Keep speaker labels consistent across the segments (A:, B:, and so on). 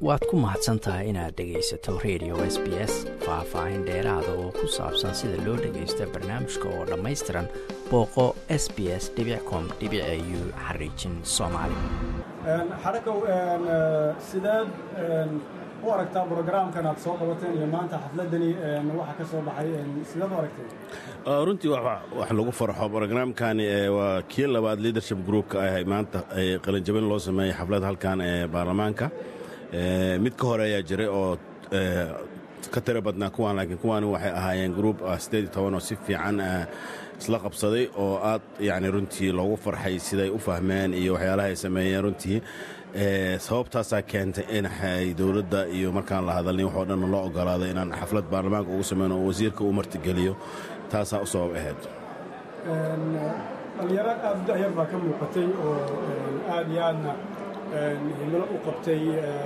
A: waad ku mahadsan tahay inaad dhegaysato radio s b s faah-faahin dheeraada oo ku saabsan sida loo dhagaysta barnaamijka oo dhammaystiran booqo s b s com u xariijin soomaali
B: xarakow sideed u aragtaa brogaraamkan aad soo qabateen iyo maanta xafladani waxa ka soo baxay sideed u aragtay
C: runtii wax lagu farxo brogaraamkani waa kii labaad leadership groupka ah maanta qalinjabin loo sameeyey xaflad halkan ee baarlamaanka mid ka hore ayaa jiray oo ka tira badnaa kuwaan laakiin kuwaani waxay ahaayeen gruub siddeed iyo toban oo si fiican isla qabsaday oo aad yacni runtii loogu farxay siday u fahmeen iyo waxyaalaha ay sameeyeen runtii sababtaasaa keentay in dowladda iyo markaan la hadalnin waxoo dhan loo ogolaaday inaan xaflad baarlamaanka ugu sameyno oo wasiirka uu martigeliyo taasaa u sabab ahayd
B: dhalinyaro aad dayar baa ka muuqatay oo aad iyo aadna himilo u qabtay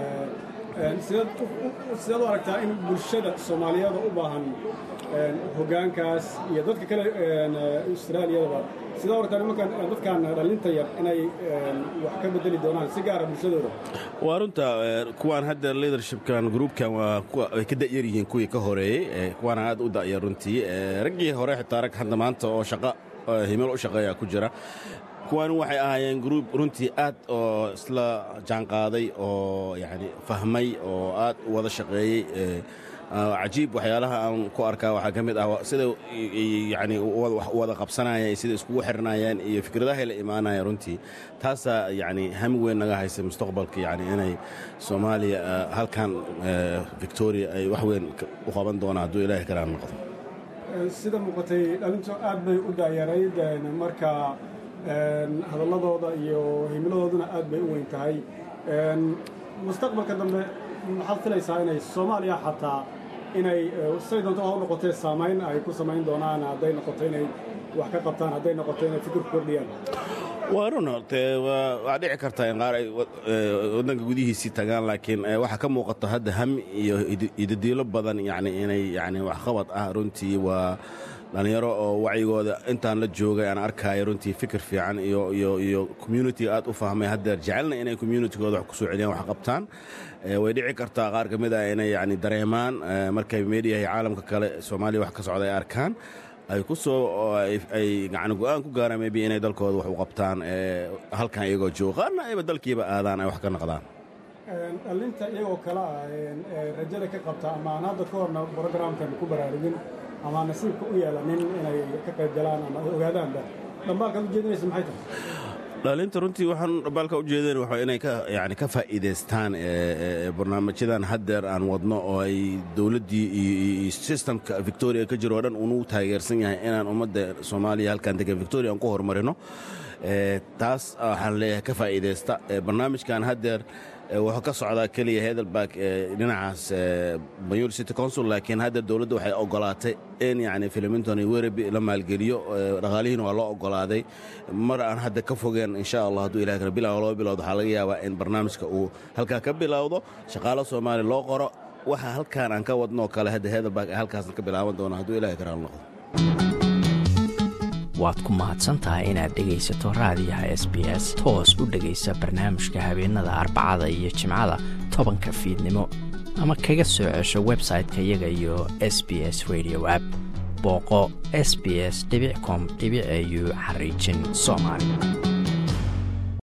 B: sideed u aragtaa in bulshada soomaaliyeeda u baahan hoggaankaas iyo dadka kale austraaliyadaba sidee u aragtaa nimankan dadkan dhallinta yar inay wax ka bedeli doonaan si gaara bulshadooda
C: waa runta kuwaan hadda leadershipkan gruupkan waa ay ka da'yar yihiin kuwii ka horeeyey kuwaana aad u da'yar runtii raggii hore xitaa rag hadda maanta oo shaqa himilo u shaqeeya ku jira kuwaani waxay ahaayeen gruub runtii aad oo isla jaanqaaday oo yani fahmay oo aad u wada shaqeeyey cajiib waxyaalaha aan ku arkaa waxaa ka mid ah sida yani wada qabsanayeen sida iskugu xirnayeen iyo fikradahay la imaanayeen runtii taasaa yani hami weyn naga haysa mustaqbalka yani inay soomaaliya halkan victoria ay wax weyn u qaban doonaan hadduu ilaahay karaan noqdo
B: sida muuqatay dhalintu aad bay u daayarayd marka hadalladooda iyo himiladooduna aad bay u weyn tahay mustaqbalka dambe maxaad filaysaa inay soomaaliya xataa inay say doonto ha u noqotee saamayn ay ku samayn doonaan hadday noqoto inay wax ka qabtaan hadday noqoto inay fikir ku kordhiyaan
C: waa run horte waa dhici kartaa in qaar ay waddanka gudihiisii tagaan laakiin waxaa ka muuqata hadda ham iyo idadiilo badan yani inay yani waxqabad ah runtii waa dhallinyaro oo wacyigooda intaan la joogay aan arkaayo runtii fikir fiican iyo communitiga aad u fahmay haddeer jecelna inay communitigooda wax ku soo celiyaan wax qabtaan way dhici kartaa qaar ka mid ah inay yani dareemaan markay mediyaha iyo caalamka kale soomaaliya wax ka socda ay arkaan ay ku soo ay yani go'aan ku gaaraan maybe inay dalkooda wax u qabtaan halkan iyagoo jooga qaarna ayba dalkiiba aadaan ay wax ka noqdaan
B: dhallinta iyagoo kale ah rajada ka qabta ama aan hadda ka horna brogramkan ku baraarugin ama nasiibka u yeelanin inay ka qayb galaan ama ay ogaadaanba dhambaalkaad u jeedinaysa maxay tahay
C: dhalinta runtii waxaan dhambaalka u jeedeen waa inay yani ka faa'iidaystaan barnaamijyadan haddeer aan wadno oo ay dowladdii iyo sistamka victoria ka jiro oo dhan uunu taageersan yahay inaan ummadda soomaaliya halkan degan victoria aan ku horumarino taas waxaan leeyahay ka faa'iidaysta barnaamijkan haddeer wuxuu ka socdaa keliya hedelberg dhinacaas banyul city consul laakiin hadda dowladda waxay ogolaatay in yani filiminton iyo wereby la maalgeliyo dhaqaalihiina waa loo ogolaaday mar aan hadda ka fogeen insha allah hadduu ilahay kale bilaw loo bilowdo waxaa laga yaabaa in barnaamijka uu halkaa ka bilowdo shaqaalo soomaaliya loo qoro waxa halkaan aan ka wadnoo kale hadda hedelberg ay halkaasna ka bilaaban doona hadduu ilahay karaal noqdo
A: waad ku mahadsantahay inaad dhegaysato raadiyaha s b s toos u dhegaysa barnaamijka habeenada arbacada iyo jimcada tobanka fiidnimo ama kaga soo cesho website-ka iyaga iyo s b s radio app booqo s b s com au xariijin soomaali